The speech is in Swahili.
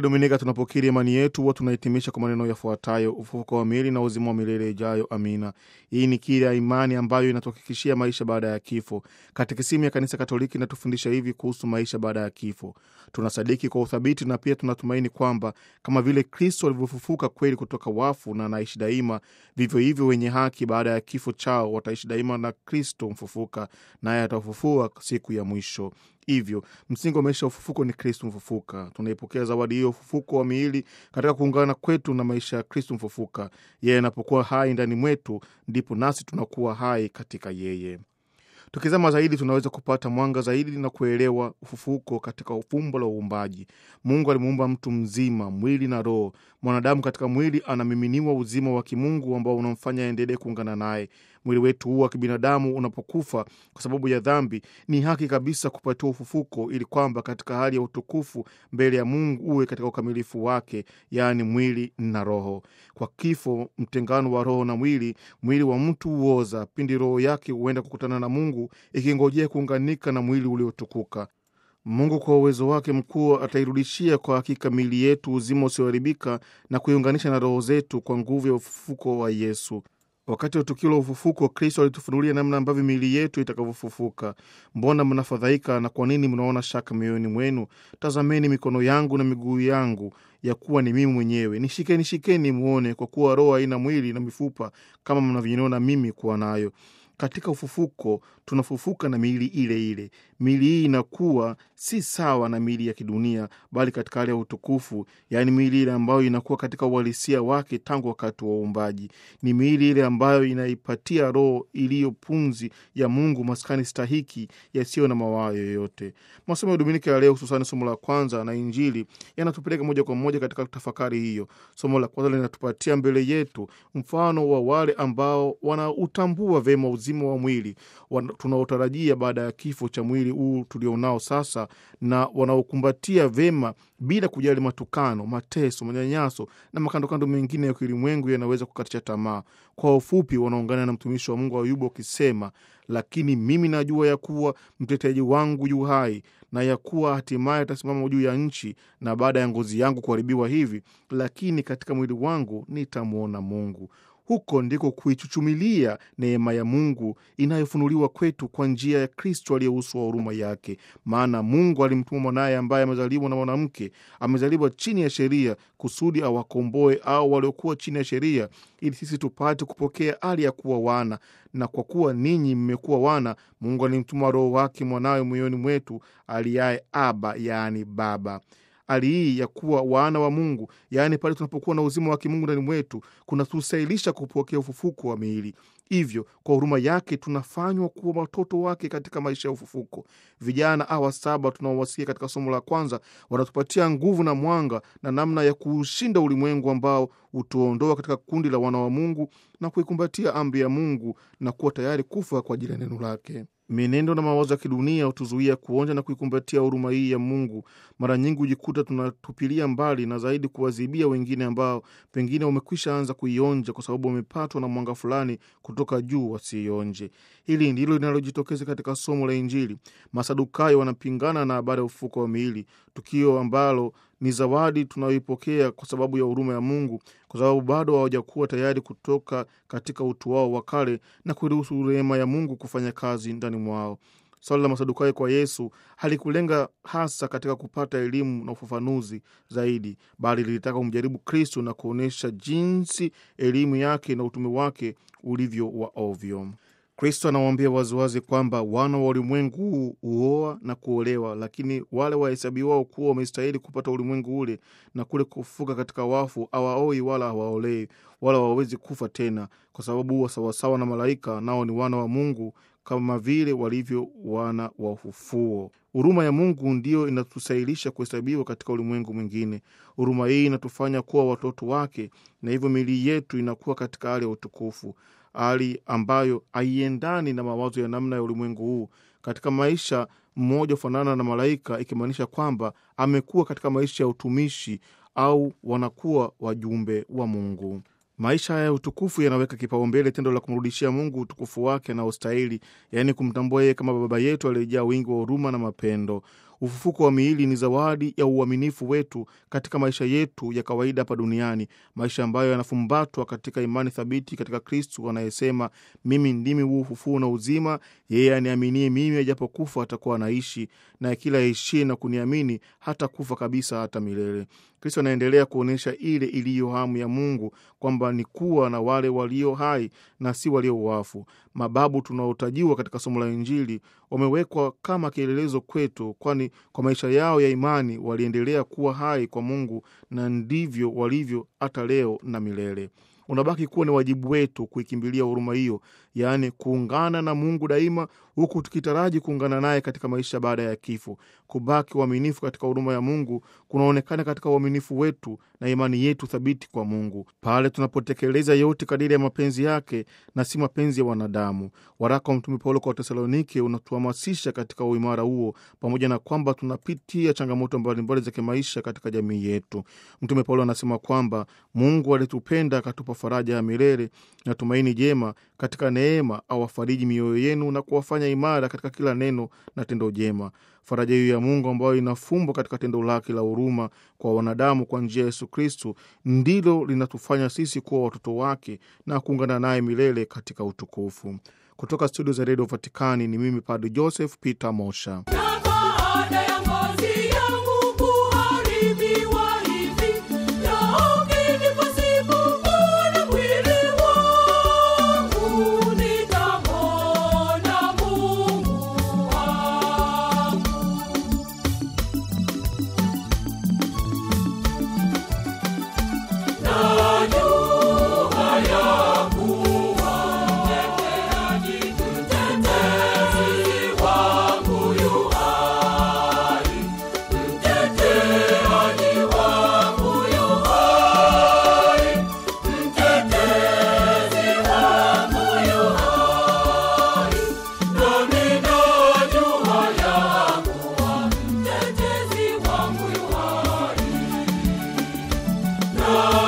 Dominika tunapokiri imani yetu, huwa tunahitimisha kwa maneno yafuatayo: ufufuko wa miili na uzima wa milele ijayo. Amina. Hii ni kiri ya imani ambayo inatuhakikishia maisha baada ya kifo. Katekisimu ya Kanisa Katoliki inatufundisha hivi kuhusu maisha baada ya kifo: tunasadiki kwa uthabiti na pia tunatumaini kwamba kama vile Kristo alivyofufuka kweli kutoka wafu na anaishi daima, vivyo hivyo wenye haki baada ya kifo chao wataishi daima na Kristo mfufuka, naye atawafufua siku ya mwisho. Hivyo msingi wa maisha ya ufufuko ni Kristu mfufuka. Tunaipokea zawadi hiyo ufufuko wa miili katika kuungana kwetu na maisha ya Kristu mfufuka. Yeye anapokuwa hai ndani mwetu, ndipo nasi tunakuwa hai katika yeye. Tukizama zaidi tunaweza kupata mwanga zaidi na kuelewa ufufuko katika fumbo la uumbaji. Mungu alimuumba mtu mzima, mwili na roho. Mwanadamu katika mwili anamiminiwa uzima wa kimungu ambao unamfanya aendelee kuungana naye. Mwili wetu huu wa kibinadamu unapokufa kwa sababu ya dhambi, ni haki kabisa kupatiwa ufufuko, ili kwamba katika hali ya utukufu mbele ya Mungu uwe katika ukamilifu wake, yaani mwili na roho. Kwa kifo, mtengano wa roho na mwili, mwili wa mtu huoza pindi roho yake huenda kukutana na Mungu ikingojea kuunganika na mwili uliotukuka. Mungu kwa uwezo wake mkuu atairudishia kwa hakika miili yetu uzima usioharibika na kuiunganisha na roho zetu kwa nguvu ya ufufuko wa Yesu. Wakati wa tukio la ufufuko, Kristo alitufunulia namna ambavyo miili yetu itakavyofufuka. Mbona mnafadhaika na kwa nini mnaona shaka mioyoni mwenu? Tazameni mikono yangu na miguu yangu, ya kuwa ni mimi mwenyewe. Nishikeni, shikeni mwone, kwa kuwa roho haina mwili na mifupa kama mnavyoniona mimi kuwa nayo. Katika ufufuko tunafufuka na miili ile ile. Miili hii inakuwa si sawa na miili ya kidunia, bali katika hali ya utukufu, yaani miili ile ambayo inakuwa katika uhalisia wake tangu wakati wa uumbaji. Ni miili ile ambayo inaipatia roho iliyo pumzi ya Mungu maskani stahiki yasiyo na mawaa yoyote. Masomo ya Dominika ya leo, hususani somo la kwanza na Injili, yanatupeleka moja kwa moja katika tafakari hiyo. Somo la kwanza linatupatia mbele yetu mfano wa wale ambao wanautambua vema uzima wa mwili tunaotarajia baada ya kifo cha mwili huu tulionao sasa, na wanaokumbatia vema bila kujali matukano, mateso, manyanyaso na makandokando mengine ya kiulimwengu yanaweza kukatisha tamaa. Kwa ufupi, wanaungana na mtumishi wa Mungu Ayubu akisema, lakini mimi najua ya kuwa mteteaji wangu yu hai na ya kuwa hatimaye atasimama juu ya nchi, na baada ya ngozi yangu kuharibiwa hivi, lakini katika mwili wangu nitamwona Mungu. Huko ndiko kuichuchumilia neema ya Mungu inayofunuliwa kwetu kwa njia ya Kristo aliye uso wa huruma yake. Maana Mungu alimtuma mwanaye ambaye amezaliwa na mwanamke, amezaliwa chini ya sheria, kusudi awakomboe au waliokuwa chini ya sheria, ili sisi tupate kupokea hali ya kuwa wana. Na kwa kuwa ninyi mmekuwa wana, Mungu alimtuma Roho wake mwanawe moyoni mwetu, aliaye Aba, yaani Baba. Hali hii ya kuwa wana wa Mungu, yaani pale tunapokuwa na uzima wa kimungu ndani mwetu, kunatusahilisha kupokea ufufuko wa miili. Hivyo kwa huruma yake tunafanywa kuwa watoto wake katika maisha ya ufufuko. Vijana hawa saba tunaowasikia katika somo la kwanza wanatupatia nguvu na mwanga na namna ya kuushinda ulimwengu ambao hutuondoa katika kundi la wana wa Mungu na kuikumbatia amri ya Mungu na kuwa tayari kufa kwa ajili ya neno lake. Mienendo na mawazo ya kidunia hutuzuia kuonja na kuikumbatia huruma hii ya Mungu. Mara nyingi hujikuta tunatupilia mbali na zaidi kuwazibia wengine ambao pengine wamekwisha anza kuionja kwa sababu wamepatwa na mwanga fulani kutoka juu wasiionje. Hili ndilo linalojitokeza katika somo la Injili. Masadukayo wanapingana na habari ya ufufuko wa miili, tukio ambalo ni zawadi tunayoipokea kwa sababu ya huruma ya Mungu, kwa sababu bado hawajakuwa tayari kutoka katika utu wao wa kale na kuruhusu rehema ya Mungu kufanya kazi ndani mwao. Swali la Masadukayo kwa Yesu halikulenga hasa katika kupata elimu na ufafanuzi zaidi, bali lilitaka kumjaribu Kristo na kuonyesha jinsi elimu yake na utume wake ulivyo wa ovyo. Kristo anawaambia waziwazi kwamba wana wa ulimwengu huu huoa na kuolewa, lakini wale wahesabiwao kuwa wamestahili kupata ulimwengu ule na kule kufufuka katika wafu hawaoi wala hawaolei wala hawawezi kufa tena, kwa sababu huwa sawasawa na malaika, nao ni wana wa Mungu kama vile walivyo wana wa ufufuo. Huruma ya Mungu ndiyo inatusahilisha kuhesabiwa katika ulimwengu mwingine. Huruma hii inatufanya kuwa watoto wake, na hivyo miili yetu inakuwa katika hali ya utukufu, hali ambayo haiendani na mawazo ya namna ya ulimwengu huu. Katika maisha mmoja hufanana na malaika, ikimaanisha kwamba amekuwa katika maisha ya utumishi au wanakuwa wajumbe wa Mungu. Maisha ya utukufu yanaweka kipaumbele tendo la kumrudishia Mungu utukufu wake anaostahili, yaani kumtambua yeye kama Baba yetu aliyejaa wingi wa huruma na mapendo. Ufufuko wa miili ni zawadi ya uaminifu wetu katika maisha yetu ya kawaida hapa duniani, maisha ambayo yanafumbatwa katika imani thabiti katika Kristu anayesema, mimi ndimi huu ufufuo na uzima, yeye aniaminie mimi, ajapokufa atakuwa anaishi, na kila aishie na kuniamini hata kufa kabisa hata milele. Kristo anaendelea kuonyesha ile iliyo hamu ya Mungu kwamba ni kuwa na wale walio hai na si walio wafu. Mababu tunaotajiwa katika somo la Injili wamewekwa kama kielelezo kwetu, kwani kwa maisha yao ya imani waliendelea kuwa hai kwa Mungu, na ndivyo walivyo hata leo na milele. Unabaki kuwa ni wajibu wetu kuikimbilia huruma hiyo, yaani kuungana na Mungu daima, huku tukitaraji kuungana naye katika maisha baada ya kifo. Kubaki uaminifu katika huruma ya Mungu kunaonekana katika uaminifu wetu na imani yetu thabiti kwa Mungu, pale tunapotekeleza yote kadiri ya mapenzi yake na si mapenzi ya wanadamu. Waraka wa Mtume Paulo kwa Watesalonike unatuhamasisha katika uimara huo, pamoja na kwamba tunapitia changamoto mbalimbali za kimaisha katika jamii yetu. Mtume Paulo anasema kwamba Mungu alitupenda akatupa faraja ya milele na tumaini jema katika neema, awafariji mioyo yenu na kuwafanya imara katika kila neno na tendo jema. Faraja hiyo ya Mungu ambayo inafumbwa katika tendo lake la huruma kwa wanadamu kwa njia ya Yesu Kristu ndilo linatufanya sisi kuwa watoto wake na kuungana naye milele katika utukufu. Kutoka studio za redio Vatikani ni mimi Padre Joseph Peter Mosha. Na baada ya ngozi yangu kuharibiwa hivi, lakini pasipokuona mwili wangu, nitamwona Mungu wangu. Najua ya kuwa mteteaji, mtetezi wangu yu hai. Mteteaji wangu yu hai. Mtetezi wangu yu hai. Nami najua ya kuwa mtetezi wangu yu hai.